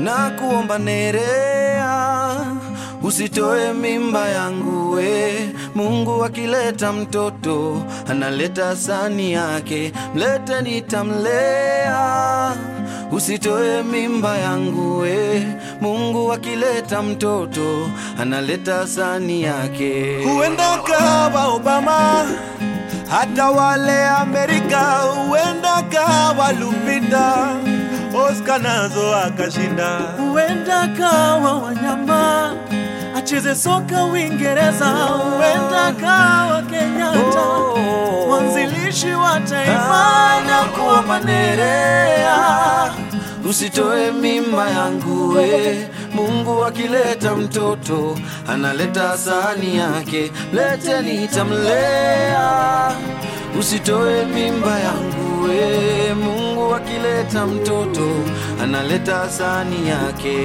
na kuomba Nerea, usitoe mimba yangu we. Mungu akileta mtoto analeta sani yake, mlete nitamlea. Usitoe mimba yangu we. Mungu akileta mtoto analeta sani yake. Huenda kawa Obama, hata wale Amerika, huenda kawa Lupita, Oscar nazo akashinda. huenda kawa wanyama acheze soka Uingereza, huenda kawa Kenyatta Oh. mwanzilishi wa taifa na kuomba Nerea Usitoe mimba yangu we. Mungu akileta mtoto analeta sahani yake, lete nitamlea. Usitoe mimba yangu we. Mungu akileta mtoto analeta sahani yake.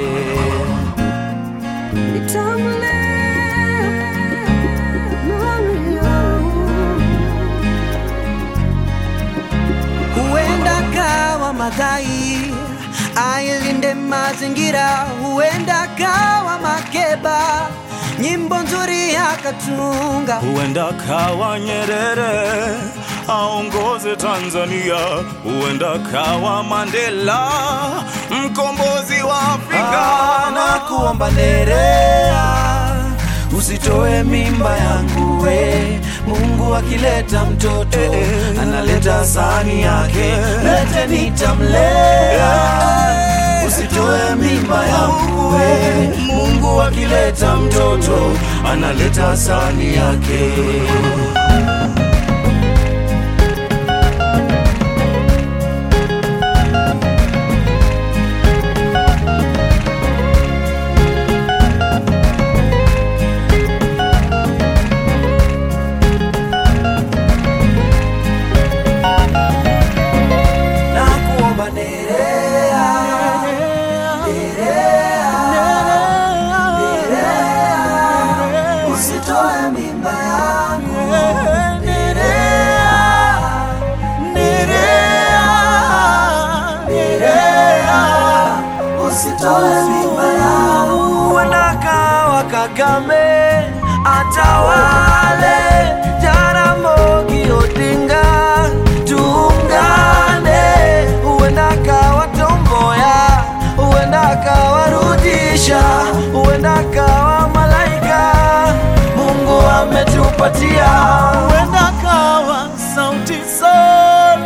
huenda kawa Madhai ailinde mazingira, huenda kawa Makeba nyimbo nzuri akatunga, Huenda kawa Nyerere aongoze Tanzania, huenda kawa Mandela mkombozi wa Afrika. Ah, na kuomba Nerea, usitoe mimba yangu we. Mungu akileta mtoto analeta sahani yake, lete nitamlea. Usitoe mimba yangu we. Mungu akileta mtoto analeta sahani yake. na kuomba Nerea, usitoe mimba yangu usitoe mimba yangu. Huenda kawa Kagame atawale, Jaramogi Odinga tuungane. Huenda kawa Tomboya, huenda kawa Rudisha, huenda kawa Malaika. Mungu ametupatia huenda kawa Sauti Sol,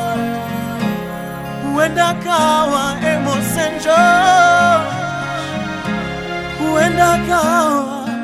huenda kawa Emerson George, huenda kawa